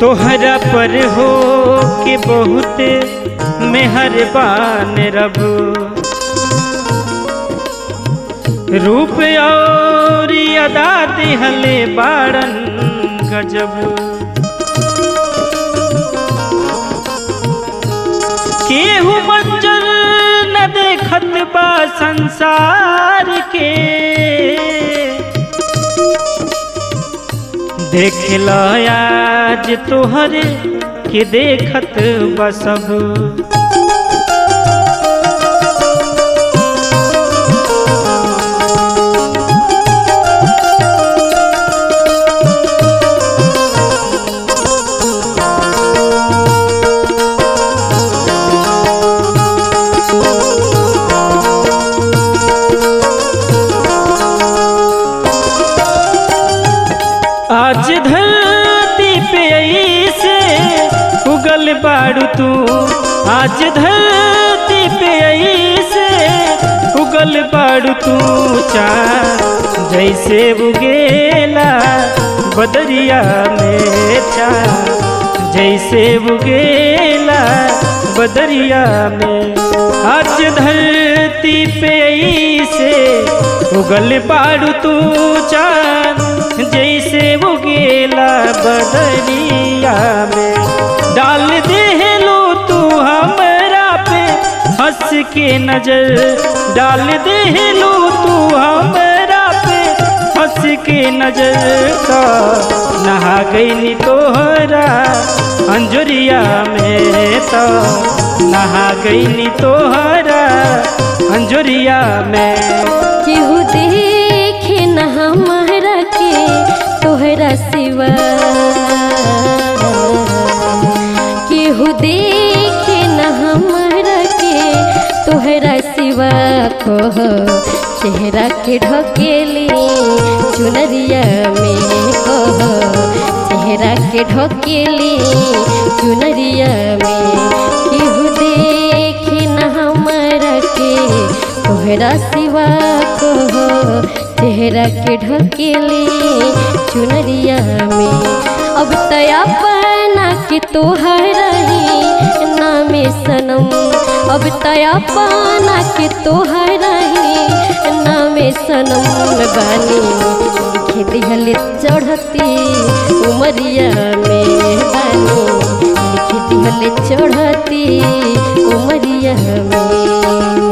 तोहरा पर हो के बहुत मेहरबान रब रूप और अदा दिहले बाड़न गजब केहू मंजर न देखत बा संसार के देख लो आज तोहरे के देखत बा सब आज धरती पे ऐसे उगल बाड़ू तू आज धरती पे ऐसे उगल बाड़ू तू चाँद जैसे उगेला बदरिया में चाँद जैसे उगेला बदरिया में आज धरती पे ऐसे उगल बाड़ू तू चाँद जैसे उगेला बदरिया में डाल दे लो तू हमरा पे हंस के नजर डाल दे लो तू हमरा पे हंस के नजर का नहा गई तोहरा अंजुरिया में तो नहा गई तोहरा अंजुरिया में केहू देखे न हमारा के तोहरा सिवा केहू देखे न हमारा के तोहरा सिवा कह चेहरा के ढकेली चुनरिया में कह चेहरा के ढकेली चुनरिया में केहू देखे न हमारा के तोहरा सिवा कहो चेहरा के ढकेली चुनरिया में अब तया पाना के तोहरा ही नामे सनम अब तया पाना के तोहरा ही नामे सनम बानी लिखे दिहले चढ़ती उमरिया में बानी लिखे दिहले चढ़ती उमरिया में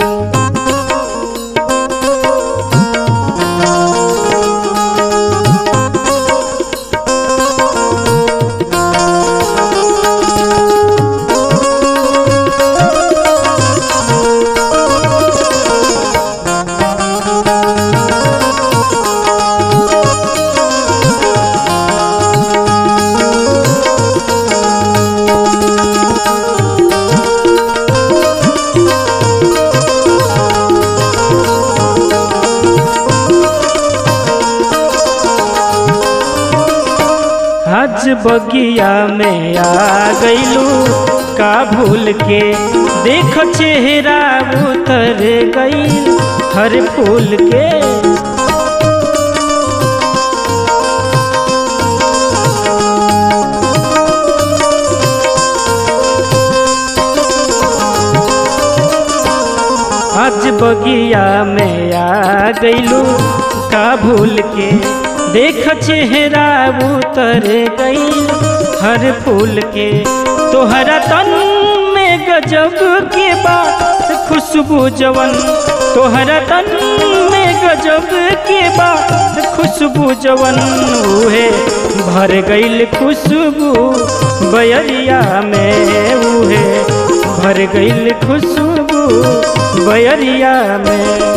आज बगिया में आ गईलू का भूल के देख चेहरा उतर गई हर फूल के आज बगिया में आ गईलू का भूल के देख चेहरा उतर गई हर फूल के तोहरा तन में गजब के बात खुशबू जवन तोहरा तन में गजब के बात खुशबू जवन उहे भर गईल खुशबू बयरिया में उहे भर गईल खुशबू बयरिया में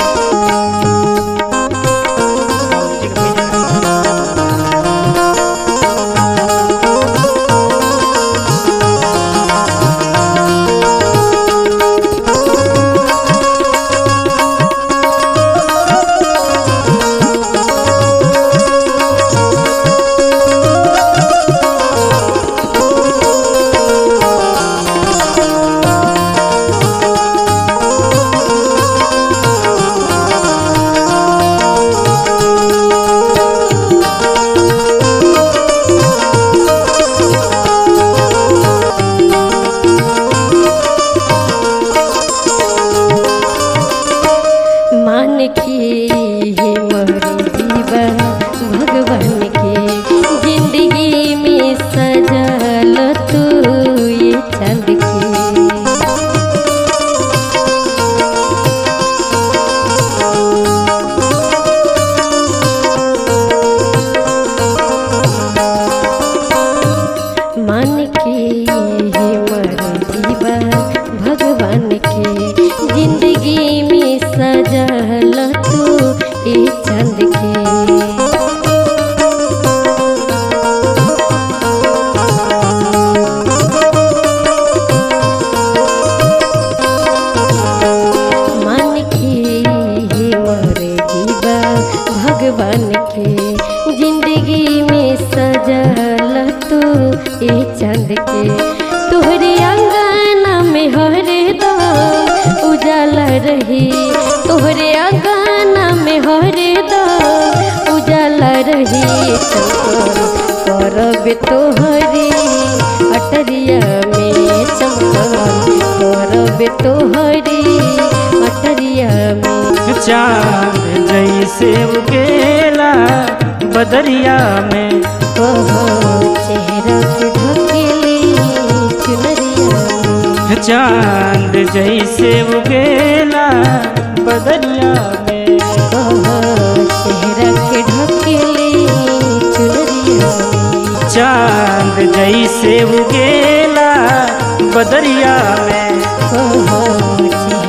चांद के तोहरे अंगना में हरदम उजाला रही तोहरे अंगना में हरदम उजाला रही करब तोहरी अटरिया में चमकल करब तोहरी अटरिया में चांद जैसे उगेला बदरिया में कहो चेहरा के ढकेली चुनरिया में चांद जैसे उगेला बदरिया में कहो चेहरा के ढकेली चुनरिया में चांद जैसे उगेला बदरिया में कहो चेहरा